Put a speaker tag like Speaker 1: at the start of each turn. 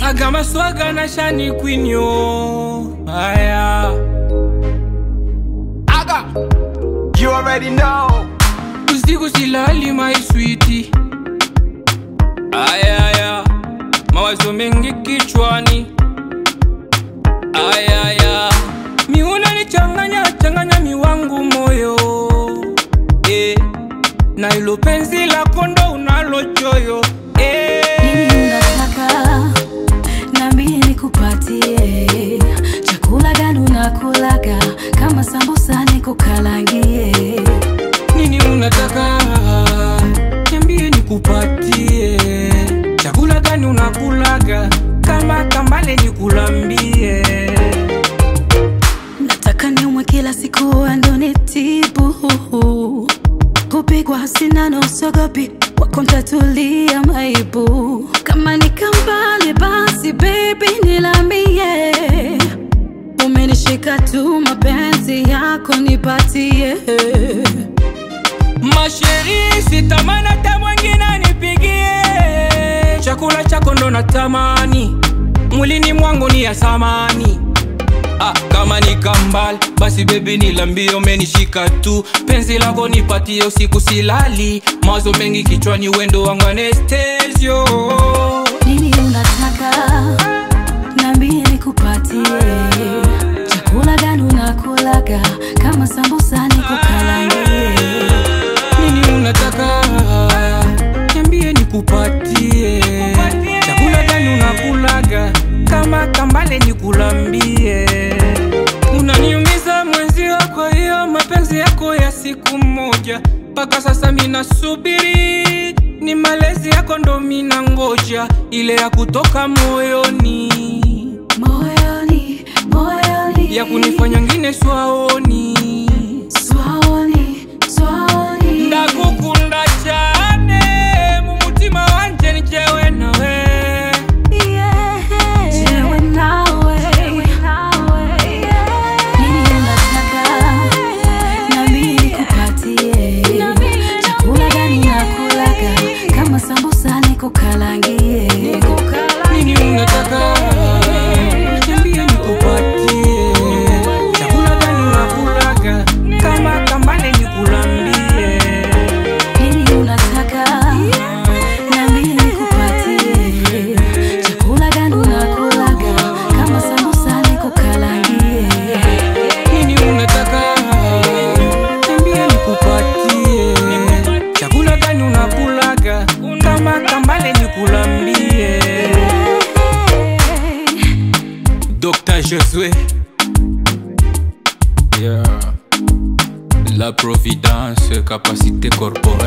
Speaker 1: agama swaga na shani kwinyo aya aga
Speaker 2: You already know.
Speaker 1: usiku silali maiswiti ayaya mawazo mengi kichwani ayaya miuna ni changanya changanya miwangu moyo eh. na ilo penzi la kondo unalochoyo eh.
Speaker 3: Nini unataka nambie nikupatie chakula gani unakulaga kama sambusa nikukalangie
Speaker 1: nini unataka niambie nikupatie chakula gani unakulaga kama kambale nikulambie
Speaker 3: nataka niumwe kila siku ando nitibu kupigwa sindano usiogopi wako ntatulia maibu kama nikambali basi bebi nilambie umenishika tu mapenzi yako nipatie
Speaker 1: masheri sitamani hata mwingine nipigie chakula chako ndo natamani mwilini mwangu ni ya samani Ah, kama ni kambal basi bebi nilambie umenishika tu penzi lako nipatie usiku silali mawazo mengi kichwani wendo wangu anestesio
Speaker 3: nini unataka nambie nikupatie chakula gani unakulaga kama sambusa nikukalangie
Speaker 1: nini unataka niambie nikupatie chakula gani unakulaga kama kambale nikulambie unaniumiza mwenzio kwa hiyo mapenzi yako ya siku moja mpaka sasa minasubiri ni malezi yako ndo mina ngoja ile ya kutoka moyoni
Speaker 3: moyoni moyoni
Speaker 1: ya kunifanya ngine swaoni
Speaker 3: swaoni swaoni
Speaker 1: ndakukunda cyane mu mutima wanje nijewe nawe
Speaker 3: Yeah. Jewe nawe. Nini unataka? Nami nikupatie. Chakula gani unakulaga? Kama sambusa nikukalangie
Speaker 1: nini unataka niambie nikupatie chakula gani unakulaga kama kambale nikulambie
Speaker 3: nini unataka nami nikupatie chakula gani unakulaga kama sambusa nikukalangie
Speaker 1: nini unataka niambie nikupatie chakula gani unakulaga kama kambale nikulambie Dr. Josué. Yeah. La providence, capacité corporelle.